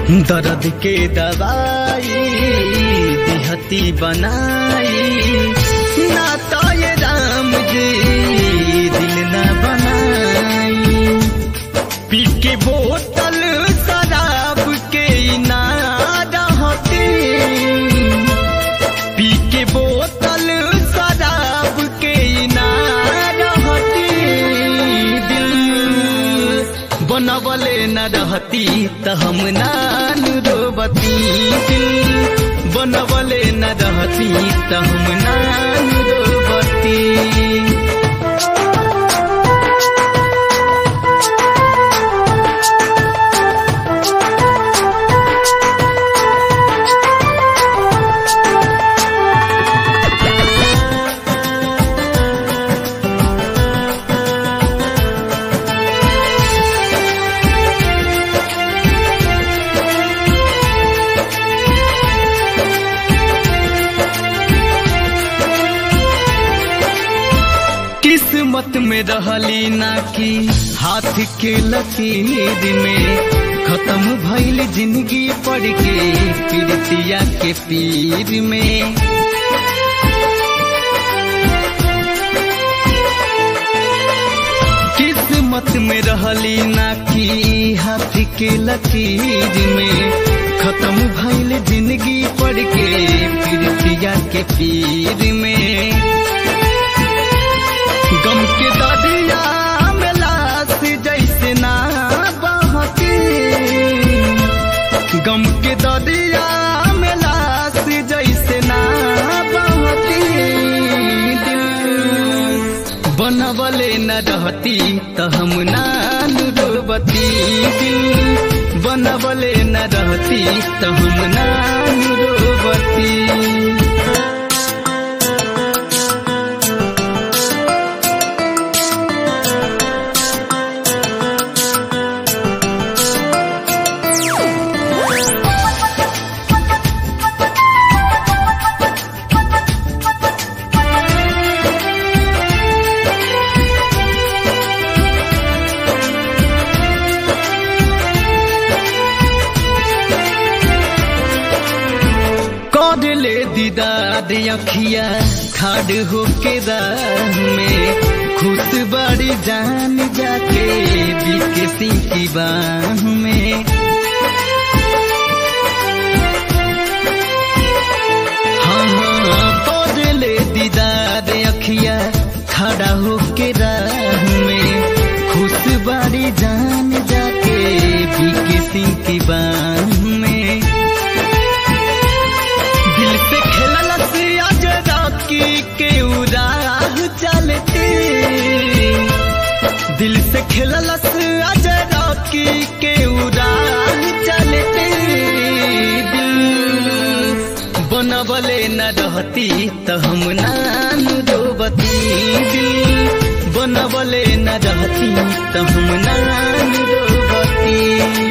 दर्द के दवाई दिहती बनाई ना तो ये राम जी दिल न बनाई पी के बोतल शराब के ना रहती पी के बोतल शराब के ना रहती दिल बनवले न रहती त हम नान रोबती दिल बनवले न रहती त हम नान रोबती किस्मत में रहली ना कि हाथ के लकीर में खत्म भइल जिंदगी पड़ के पीड़ितिया के पीर में किस्मत में रहली ना कि हाथ के लकीर में खत्म भइल जिंदगी पड़ के पीड़ितिया के पीर में गम के दरिया में लाश जैसे ना बहती गम के दरिया में लाश जैसे ना बहती दिल बनवले न रहती त हम नान रोबती दिल बनवले न रहती त हम नान रोबती कर ले दीदार अखिया खाड़ होके राह में खुश बड़ी जान जाके बिकसी की बाह में हाँ हाँ कर ले दीदार अखिया खड़ा होके राह में खुश बड़ी जान जाके बिकसी की बाह में दिल से खेललस आज राखी के उराह चलते दिल से खेललस आज राखी के उराह चलते दिल बनवले न रहती त हम नान रोबती दिल बनवले न रहती त हम नान रोबती